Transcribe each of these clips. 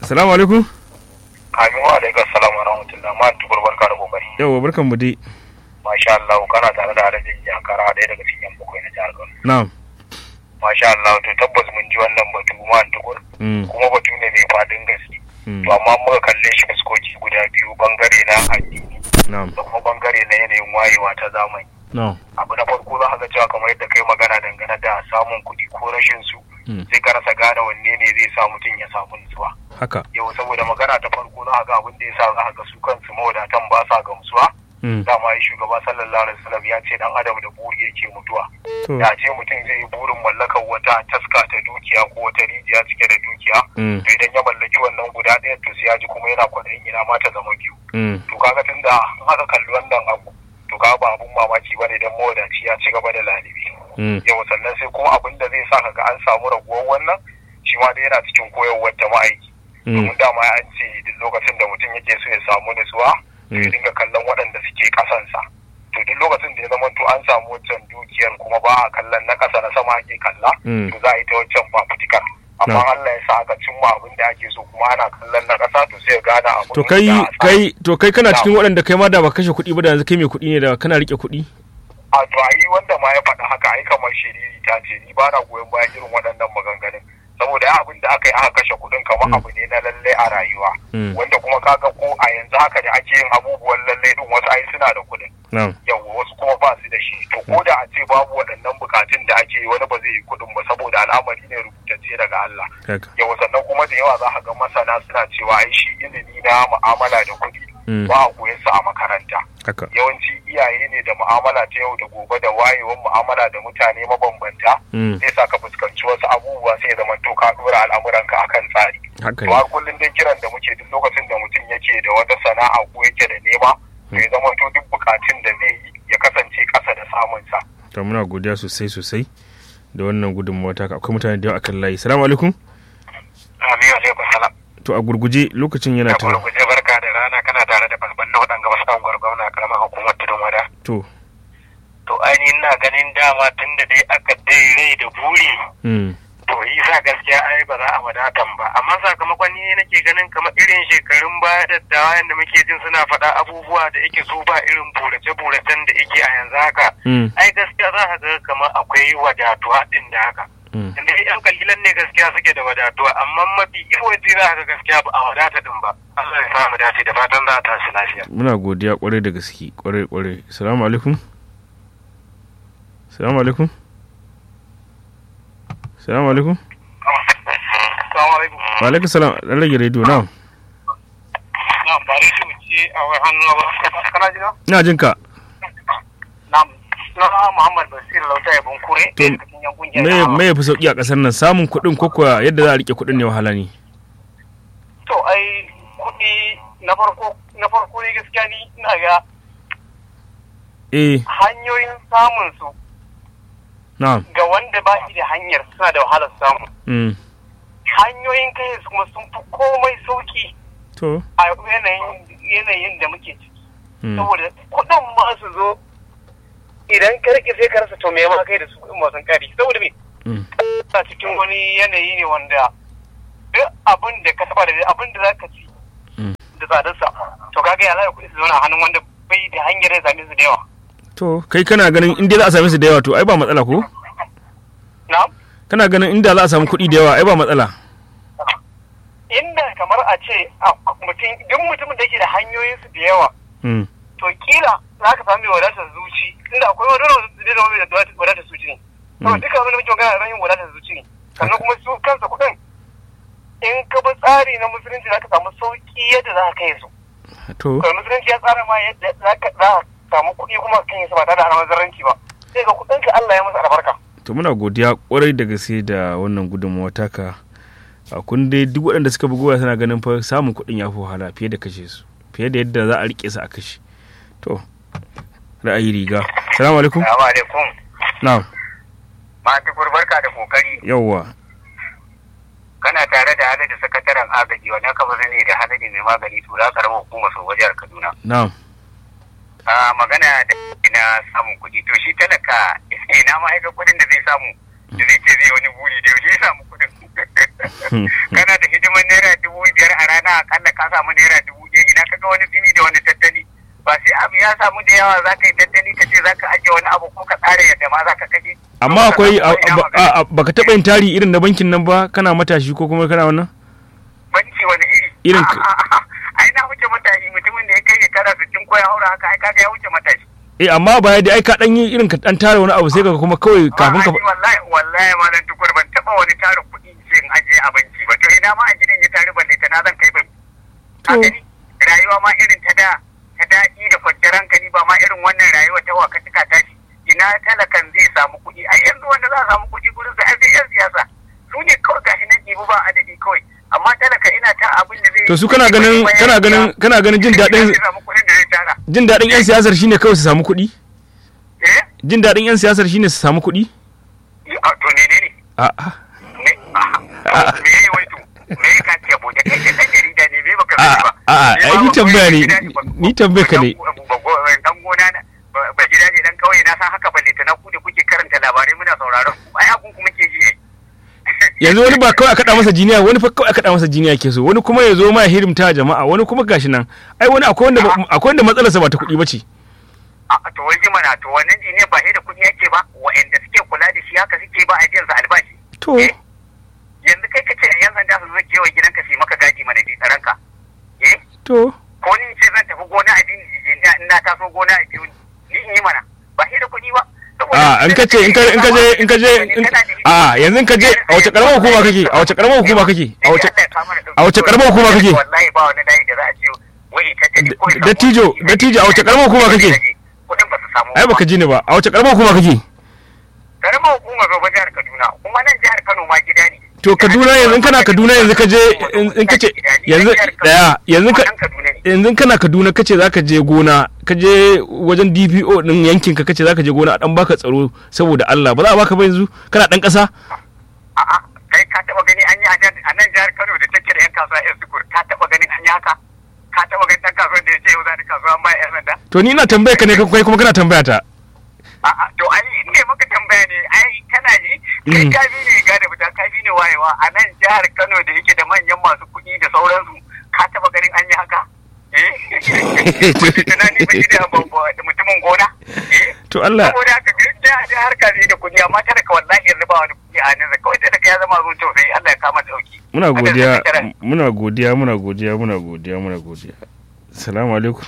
Salamu alaikum. Amin wa alaikum salam wa rahmatullah ma tukur barka da kokari. Yawwa barkan mu dai. Masha Allah kana tare da Alhaji Jakara ɗaya daga cikin yan bakwai na jihar Kano. Na'am. Masha Allah to tabbas mun ji wannan batu ma tukur. Mm. Kuma batu ne mai fadin gaske. Mm. To amma muka kalle shi fuskoki guda biyu bangare na addini Na'am. da kuma bangare na yanayin wayewa ta zamani. Na'am. Abu na farko za ka ga cewa kamar yadda kai magana dangane da samun kuɗi ko rashin su Mm. sai ka rasa gane wanne ne zai sa mutum ya samu nutsuwa. Haka. Yau saboda magana ta farko za ka ga abin da ya sa za ka ga su kansu mawadatan ba sa gamsuwa. Mm. dama ya shugaba sallallahu alaihi wasallam ya ce dan adam da buri yake mutuwa To. da ce mutum zai yi burin mallakar wata taska ta dukiya ko wata rijiya cike da dukiya Mm. to idan ya mallaki wannan guda ɗaya to sai ya ji kuma yana kwaɗayin ina ma ta zama biyu Mm. to kaga tunda in aka kalli wannan abu to kaga ba abun mamaki bane dan mawadaci ya ci gaba da lalibi Mm. yau sannan sai kuma abin da zai sa kaga an samu raguwar wannan shi ma dai yana cikin koyarwar ta ma'aiki Mm. domin dama an ce duk lokacin da mutum yake so ya samu nutsuwa to ya Mm. dinga kallon waɗanda suke ƙasansa to duk lokacin da ya zama to an samu wancan dukiyar kuma ba a kallon na ƙasa na sama ake kalla Mm. to za a yi ta wancan fafutukar amma Na. Allah ya sa aka cimma abin da ake so kuma ana kallon na ƙasa to sai ya gane abin To kai da a sa. kai to kai kana cikin waɗanda kai ma da ba kashe kuɗi ba da yanzu kai mai kuɗi ne da kana rike kuɗi. a to a yi wanda ma ya faɗa haka ai kamar shiriri ta ce ni ba na goyon bayan irin waɗannan maganganun saboda ya abin da aka yi aka kashe kuɗin kamar Mm. abu ne na lallai a rayuwa Mm. wanda kuma kaga ko a yanzu haka da ake yin abubuwan lallai din wasu ai suna da kuɗin Na'am. yawa wasu kuma ba su da shi to ko da a ce babu waɗannan bukatun da ake yi wani ba zai yi kuɗin ba saboda al'amari ne rubutacce daga Allah Haka. yawa sannan kuma da yawa za ka ga masana suna cewa ai shi ilimi na mu'amala da kuɗi Mm. ba a koyar su a makaranta Haka. yawanci iyaye ne da mu'amala ta yau da gobe da wayewar mu'amala da mutane mabambanta Mm. zai sa ka fuskanci wasu abubuwa sai ya zama to ka dora al'amuranka akan tsari Haka to har ne. kullum dai kiran da muke duk lokacin da mutum yake da wata sana'a ko yake da nema to ya zama to duk bukatun da zai yi ya kasance kasa da samun sa To muna godiya sosai sosai da wannan gudunmawa ta akwai mutane da yawa akan layi. Salamu alaikum. amin alaikum salam To a gurguje lokacin yana da ta. gurguje barka da rana kana tare da babban na waɗanga wasu an gwargwamna karamar hukumar tudun wada To. to ainihin na ganin dama tun da dai aka dai rai da buri Mm. to yi sa gaskiya ai ba za a wadatan ba amma sakamakon ni nake ganin kamar irin shekarun baya da dawa yadda muke jin suna faɗa abubuwa da yake so ba irin burace-buracen da yake a yanzu haka Mm. ai gaskiya za ka ga kamar akwai wadatuwa ɗin da haka Mm. inda yan kalilan ne gaskiya suke da wadatuwa amma mafi yawanci za ka ga gaskiya ba a wadata din ba Allah ya samu dace da fatan za a tashi lafiya Muna godiya kwarai da gaske kwarai kwarai. Salamu alaikum. Salamu alaikum. Salamu alaikum. Assalamu alaikum. Wa alaikum salam. Dan rage rediyo na. Na ba da shi wuce a wai hannu ba. Kana jina? Ina jin ka. Na na Muhammad Basir Lauta ya Bunkure. To, ɗaya daga cikin yan kungiyar Me Rahama. me yafi sauki a kasar nan samun kuɗin ko kuwa yadda za a rike kuɗin ne wahala ne. To ai kuɗi na farko na farko ne gaskiya ni ina ga Eh, hanyoyin samun su na'am. ga wanda ba shi da hanyar suna da wahalar samu. Mm. Hanyoyin kai su kuma sun fi komai sauki To. a yanayin yanayin da muke ciki. Mm. Saboda kuɗin ma su zo idan ka rike sai ka rasa to me ma kai da su kuɗin masu kari saboda me Mm. a cikin wani yanayi ne wanda duk abin da ka saba da abin da za ka ci Mm. da tsadarsa to kaga ya zai kuɗi su zauna a hannun wanda bai da hanyar ya same su da yawa To, kai kana ganin inda za a same su da yawa to ai ba matsala ko? na Kana ganin inda za a samu kuɗi da yawa ai ba matsala. inda kamar a ce a mutum duk mutumin da yake da hanyoyin su da yawa Mm. to kila za ka samu mai wadatar zuci inda akwai wani wanda zai zama mai da wadatar zuci ne to Mm. duka wani muke magana ran yin wadatar zuci ne sannan kuma su kansa kuɗin in ka bi tsari na musulunci za ka samu sauki yadda za ka kai su To, kawai musulunci ya tsara ma yadda za ka za ka samu kuɗi kuma kan yi su ba tare da almazarranci ba sai ga kuɗin ka Allah ya masa albarka to muna godiya kwarai da gaske da wannan gudunmawa taka. A kun dai duk waɗanda suka bugowa suna ganin fa samun kuɗin ya fi wahala fiye da kashe su. Fiye da yadda za a rike su a kashe. To, ra'ayi riga. Salamu alaikum. Assalamu alaikum Na'am. ma tukur barka da kokari Yawwa. kana tare da halin da sakataren agaji wannan kamar ne da halin mai magani tura karamar hukumar sau wajen Kaduna Na'am. a magana da na samun kuɗi to shi talaka ina ma aika kuɗin da zai samu da zai ce zai wani buri da yaushe ya samu kuɗin kana da hidimar neman naira dubu biyar a rana akalla ka samu naira dubu ɗaya ina ka ga wani fili da wani tattali ba sai abu ya samu da yawa za ka yi tattali ka ce za ka ajiye wani abu ko ka tsara yadda ma za ka kashe. amma akwai baka taɓa yin tari irin na bankin nan ba kana matashi ko kuma kana wannan banki wani iri Irin ai na wuce matashi mutumin da ya kai shekara sittin ko ya haura haka ai kaga ya wuce matashi eh amma baya da ai ka dan yi irin ka dan tara wani abu sai ka kuma kawai kafin ka A'a, ni wallahi wallahi malam tukur ban taba wani tara kuɗi sai in ajiye a banki ba to ina ma a gidan ya tare balle ta na zan kai banki ka To. gani rayuwa ma irin ta da ta daɗi da kwanciyar hankali ba ma irin wannan rayuwa ta waka tuka tashi ina talakan zai samu kuɗi a yanzu wanda za a samu kuɗi gurin sa ai sai yan siyasa su ne kawai gashi nan ɗibu ba adadi kawai amma talaka ina ta abin da zai to su kana ganin kana ganin kana ganin jin daɗin zai samu kuɗin da zai tara jin daɗin yan siyasar shine kawai su samu kuɗi eh jin daɗin yan siyasar shine su samu kuɗi a to ne ne ne a'a me ah, me yayi wai to me ya kace abu da kai dan jarida ne me baka A'a, sani ba a'a, Ni ai ma ni ba tambaya ne, gida ba- ni tambaya ka ne. ba- ba- ba- dan gona na ba- ba gida ne dan kauye na san haka balle ta na ku da kuke karanta labarai muna sauraron ku ai abun kuma ke ji ai yanzu wani ba kawai a kaɗa masa jiniya wani fa kawai a kaɗa masa jiniya ke so wani kuma ya zo ma ya hidimta jama'a wani kuma gashi nan ai wani akwai wanda akwai wanda matsalarsa ba ta kuɗi ba ce a to wai mana to wannan ne ba sai da kuɗi yake ba wa'anda suke kula da shi haka suke ba a biyan sa albashi to Eh? yanzu kai kace yan sanda su zo kewa gidanka su yi maka gadi mana da tsaranka eh to ko ni ce zan tafi gona a dini je in na taso gona a biyu ni in yi mana ba sai da kuɗi ba a in ka ce in ka in ka je in ka je in- a yanzu in ka je a wace karamar hukuma kake a wace karamar hukuma kake a wace a wace karamar hukuma kake wallahi ba wani layi da za a ce wai ta tafi ko ya samu Dattijo, kuɗi. dattijo, a wace karamar hukuma kake? kuɗin ba su samu ai baka ji ni ba a wace karamar hukuma kake karamar hukumar zoba jihar kaduna kuma nan jihar kano ma gida ne to kaduna yanzu in kana kaduna yanzu ka je in- in ka ce yanzu daya yanzu ka kaduna ne yanzu kana kaduna kace zaka je gona ka je wajen dpo din yankin ka kace zaka je gona a dan baka tsaro saboda Allah ba za a baka ba yanzu kana dan kasa a'a kai ka taba gani an yi a jan- a nan jihar kano da take da yan kasuwa yan sukur ka taba ganin an yi haka ka taba ganin dan kasuwan da ya ce yau za ni kasuwa an ba yan sanda to ni ina tambaya ka ne kai kuma kana tambaya ta A'a, to ai in ne maka tambaya ne ai kana ji kai Mm. kafi ne ga da fita kafi ne wayewa a nan jihar Kano da yake da manyan masu kuɗi da sauransu ka taba ganin an yi haka eh Mutum tunani ba shi da babba- da mutumin gona eh to Allah saboda haka gaskiya a jihar Kano da kuɗi amma tana ka wallahi yanzu ba wani kuɗi a hannunsa kawai tana ka ya zama zuwa tausayi Allah ya kama dauki muna Haka godiya zai kira. muna godiya muna godiya muna godiya muna godiya assalamu alaikum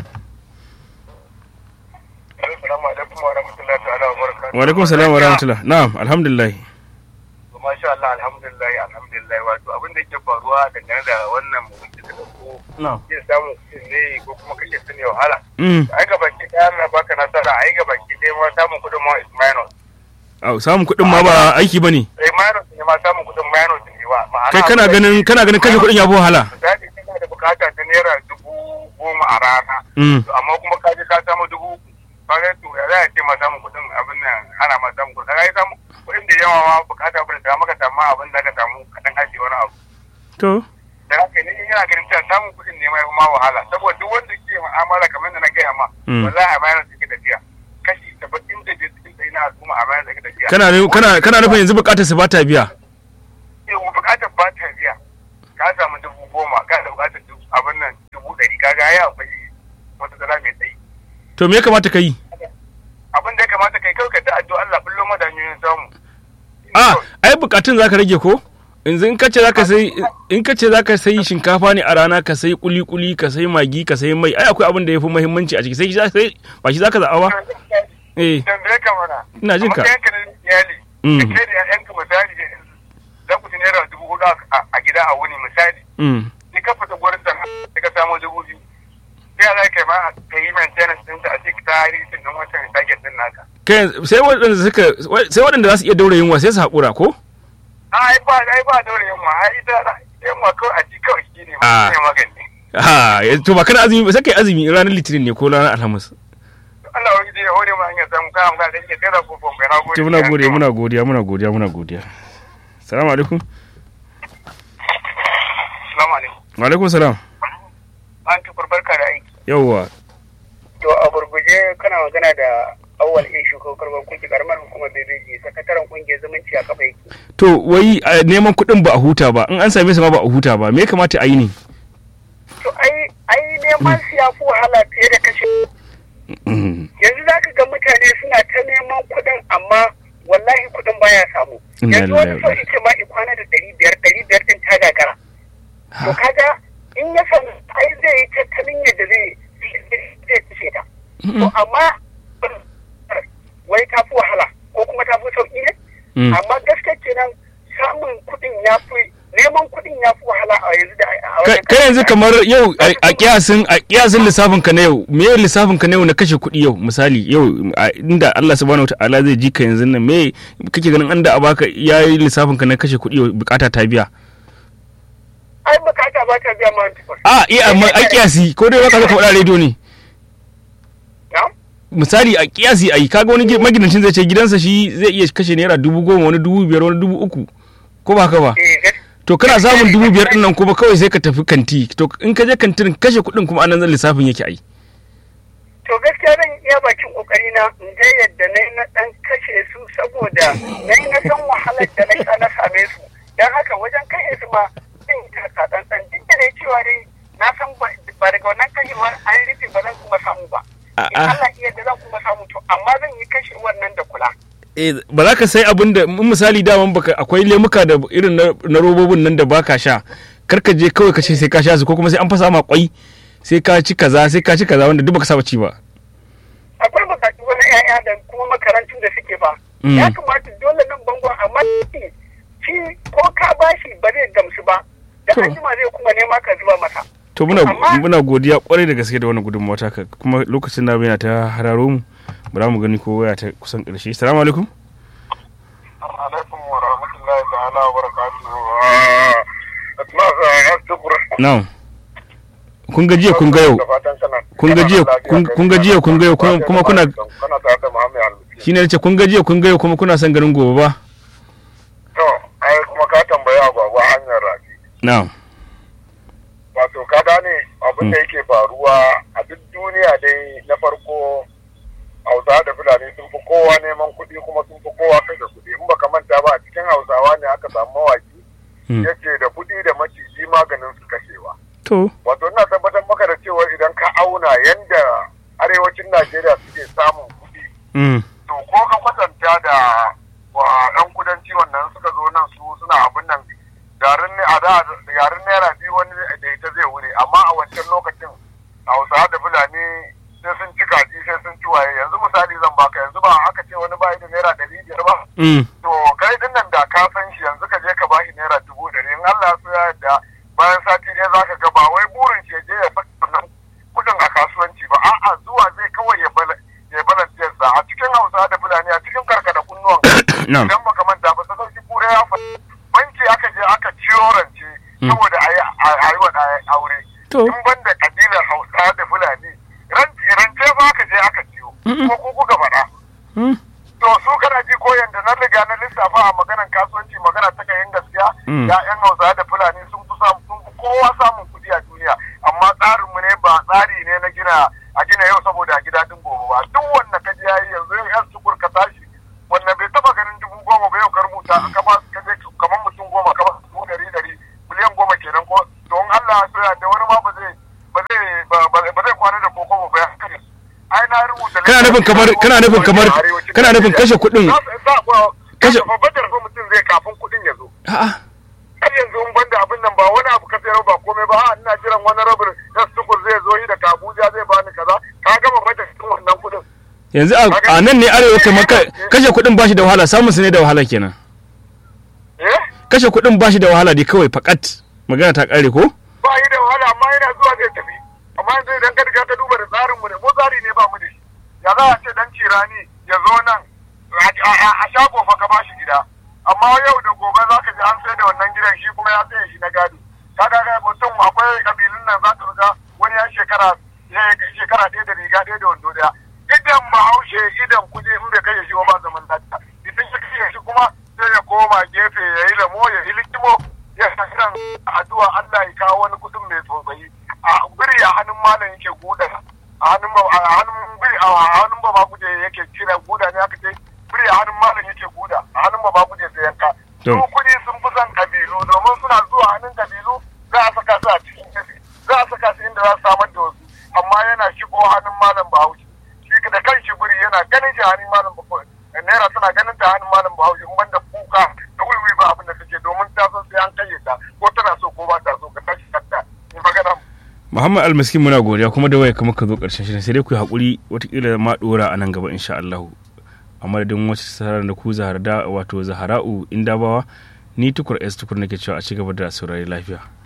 Assalamu alaikum wa rahmatullahi ta'ala wa barakatuh wa alaikum salam wa rahmatullah na'am alhamdulillah Masha Allah alhamdulillah alhamdulillah wato abin da yake faruwa dangane da wannan mutum da ko na'am yin samun kuɗin ne ko kuma kashe su ne wahala. mm Ai ga baki ɗaya na baka nasara ai ga baki ɗaya ma samun kuɗin ma is minus. au samun kuɗin ma ba aiki bane Eh minus ne ma samun kuɗin minus ne ba. Ma'ana kai kana abin da ganin ke- kana ganin kashe kuɗin ya fi wahala Misali kana da bukata ta naira dubu goma a rana. mm To, Amma kuma ka je ka samu dubu uku. Kaga to ya za a ce ma samun kuɗin abin nan ana ma samun kuɗin. Kaga ai samu kuɗin da yawa ma bukata ba da maka samu abin da ka samu kaɗan ajiye wani abu. to da haka ne yana ganin cewa samun kuɗin ne mai ma wahala saboda duk wanda ke mu'amala kamar da na gaya ma Mm. wallahi a bayan suke tafiya kashi saba'in da biyar cikin ɗari na al'umma a bayan suke tafiya kana kana kana nufin yanzu bukatar su ba ta biya yau bukatar ba ta biya ka samu dubu goma ka da bukatar dubu abin nan dubu ɗari ka ga ya akwai wata tsara mai tsayi to me ya kamata ka yi abin da ya kamata kai kawai ka ta addu'a Allah kullum madanyoyin samu a ai bukatun zaka rage ko yanzu in kace zaka sai in kace zaka sai shinkafa ne a rana ka sai kuli kuli ka sai magi ka sai mai ai akwai abin da yafi muhimmanci a ciki sai shi sai ba shi zaka za'a ba eh tambaye ka mana Ina jin ka. a matsayinka na iyali Mm. da ke da 'ya'yanka misali za ku ci naira dubu hudu a a gida a wuni misali mm sai ka fita gurin sana sai ka samu dubu biyu sai ya za ka yi ma ka yi maintenance din ta a cikin tarihin din wancan target din naka kai sai waɗanda suka sai waɗanda za su iya daura yunwa sai su haƙura ko a ai ba ai ba daure yamma ai ita yamma kawai a ci kawai shi ne ma Ah. shi ne magani ha to ba kana azumi ba sai kai azumi ranar litinin ne ko ranar alhamis Allah wani da ya hore ma hanyar samu kana magana da yake sai da kofon bai na gode to muna godiya muna godiya muna godiya muna godiya salamu alaikum Assalamu alaikum wa alaikum salam an tukur barka da aiki yawwa to a gurguje kana magana da awwal in shugabar kuki karamar hukumar bebeji sakataren kungiyar zumunci a kafa yake to wai a neman kuɗin ba a huta ba in an same su ma ba a huta ba me ya kamata a yi ne to ai ai neman su ya fi wahala fiye da kashe Mm. yanzu za ka ga mutane suna ta neman kuɗin amma wallahi kuɗin baya samu Inna yanzu wani lillahi sau wa inna ce ma ikwana da ɗari biyar ɗari biyar ɗin ta gagara to Ha. kaga in ya samu ai zai yi tattalin yadda zai zai kashe ta to amma wai ta fi wahala ko kuma ta fi sauƙi ne Mm. amma gaskiya kenan samun kuɗin ya fi neman kuɗin ya fi wahala a yanzu da a Kai- wajen kai yanzu kamar yau a a kiyasin a kiyasin lissafin ka na yau me lissafin ka na yau na kashe kuɗi yau misali yau a- inda Allah subhanahu wataala zai ji ka yanzu nan me kake ganin an da a baka yayi lissafin ka na kashe kuɗi yau bukata ta biya ai bukata ba ta biya ma tukun a iya amma a kiyasi ko dai baka zo ka faɗa rediyo ne na misali a kiyasi ai kaga wani gi- magidancin zai ce gidansa shi zai iya kashe naira dubu goma wani dubu biyar wani dubu uku ko ba haka ba eh gas- to kana samun dubu biyar din nan kuma kawai sai ka tafi kanti to in ka je kantin kashe kuɗin kuma anan zan lissafin yake ai to gaskiya zan iya bakin kokari na in ga yadda na yi na dan kashe su saboda na yi na san wahalar da na sha na same su dan haka wajen kashe su ma zan yi taka tsantsan duk da dai cewa dai na san ba ba daga wannan kashewar an rufe ba zan kuma samu ba in A'a. Allah iya da zan kuma samu to amma zan yi kashewar nan da kula eh ba za ka sai abin da in misali daman baka akwai lemuka da irin na, na robobin nan da baka sha kar ka je kawai ka ce sai ka sha su ko kuma sai an fasa ma kwai sai ka ci kaza sai ka ci kaza wanda duk baka saba ci ba akwai bukatu wani 'ya'ya da kuma makarantun da suke ba Mm. ya kamata dole nan bangon amma shi shi ko ka bashi ba zai gamsu ba da To. an jima zai kuma nema ka zuba masa to muna Amma- muna godiya kwarai da gaske da wannan gudunmawa taka kuma lokacin da yana ta hararo mu bara mu gani ko waya ta kusan karshe assalamu alaikum alaikum wa rahmatullahi ta'ala wa barakatuhu asma ya tukur na'am kun ga jiya kun ga yau da fatan kana kun ga jiya kun- kun ga jiya kun ga yau kuma kuma kuna kana tare da Muhammad Al-Miskin shine nace kun ga jiya kun ga yau kuma kuna son ganin gobe ba to ai kuma ka tambaya agwagwa hanyar rafi na'am wato ka gane abin da yake faruwa a duk duniya dai na farko hausa da fulani sun fi kowa neman kuɗi kuma sun fi kowa kashe kuɗi in baka manta ba a cikin hausawa ne aka samu mawaki Hmm. yake da kuɗi da maciji maganin su kashewa to wato ina tabbatar maka da cewa idan ka auna yanda arewacin najeriya suke samun kuɗi mm. to ko ka kwatanta da wa yan kudanci wannan suka zo nan su suna abin nan garin ne a da garin naira biyu wani da ita zai wure amma a wancan lokacin hausawa da fulani sai sun ci kaji sai sun ci waye yanzu misali zan baka yanzu ba aka ce wani bayi da naira ɗari biyar ba Mm. to kai din nan da ka san shi yanzu ka je ka bashi naira dubu ɗari in Allah so ya yarda bayan sati ɗaya zaka ga ba wai burin shi ya je ya saka wannan kuɗin a kasuwanci ba a'a zuwa zai kawai ya bala ya balance sa a cikin Hausa da Fulani a cikin karkada kunnuwan Na'am. idan baka manta ba sai kure ya fa banki aka je aka ciyo rance Mm. saboda a yi a yi wa ɗaya aure To. in banda kabilar Hausa da Fulani rance rance ba aka je aka ciyo Mm-mm. ko ku kuka faɗa Mm. to su kana ji ko yanda na riga na lissafa a maganar kasuwanci magana ta kayan gaskiya Mm. ya'yan hausa da fulani sun fi samu sun fi kowa samun kuɗi a duniya amma tsarin mu ne ba tsari ne na gina a gina yau saboda a gida din gobe ba duk wanda ka ji yayi yanzu yau yan sukur ka tashi wanda bai taba ganin dubu goma ba yau ka rubuta ka ba ka je kamar mutum goma ka ba dubu ɗari ɗari miliyan goma kenan ko don Allah ya so ya da wani ma ba zai ba zai ba- ba ba zai kwana da koko ba ya kare ai na rubuta Kana nufin kamar- kana nufin kamar- kana nufin kashe kuɗin- kashe- kashe babbar fa mutum zai kafin kuɗin ya zo a'a har yanzu in banda abin nan ba wani abu ka sayar ba komai ba a ina jiran wani rabin na sukur zai zo yi da Abuja zai bani kaza ka gama bada cikin wannan kuɗin yanzu a a nan ne arewa kamar ka- kashe kuɗin bashi da wahala samun su ne da wahala kenan eh kashe kuɗin bashi da wahala dai kawai fakat magana ta kare ko ba yi da wahala amma yana zuwa zai tafi amma yanzu idan ka riga ka duba da tsarin mu ne mu tsari ne ba mu da shi ya za a ce dan cirani ya zo nan a- a a shago fa ka ba shi gida amma yau da gobe za ka ji an sai da wannan gidan shi kuma ya saye shi na gado ka ga ga mutum akwai kabilun nan za ka ga wani ya shekara ya yi shekara ɗaya da riga ɗaya da wando ɗaya idan bahaushe idan kuɗi in bai kai shi ba ba zaman lafiya idan ya kai shi kuma sai ya koma gefe ya yi lamo ya yi likimo ya san addu'a Allah ya kawo wani kudin mai tsotsayi a biri a hannun malam yake guda a hannun ba a hannun biri a hannun ba ma guje yake cire hannun kabilu za a saka su a cikin kafi za a saka su inda za su samar da wasu amma yana shigo hannun malam bahaushe shi da kan shi buri yana ganin shi hannun malam bahaushe naira tana ganin ta hannun malam bahaushe in banda kuka da wuri ba abin da take domin ta san sai an kayyata ko tana so ko ba ta so ka tashi kanta ni magana Muhammad Almaskin muna godiya kuma da waya kamar ka zo karshen shirin sai dai ku yi hakuri watakila ma dora a nan gaba insha Allah a madadin wasu sarar da ku zahara wato zahara'u indabawa ni tukur s tukur nake cewa a ci gaba da saurari lafiya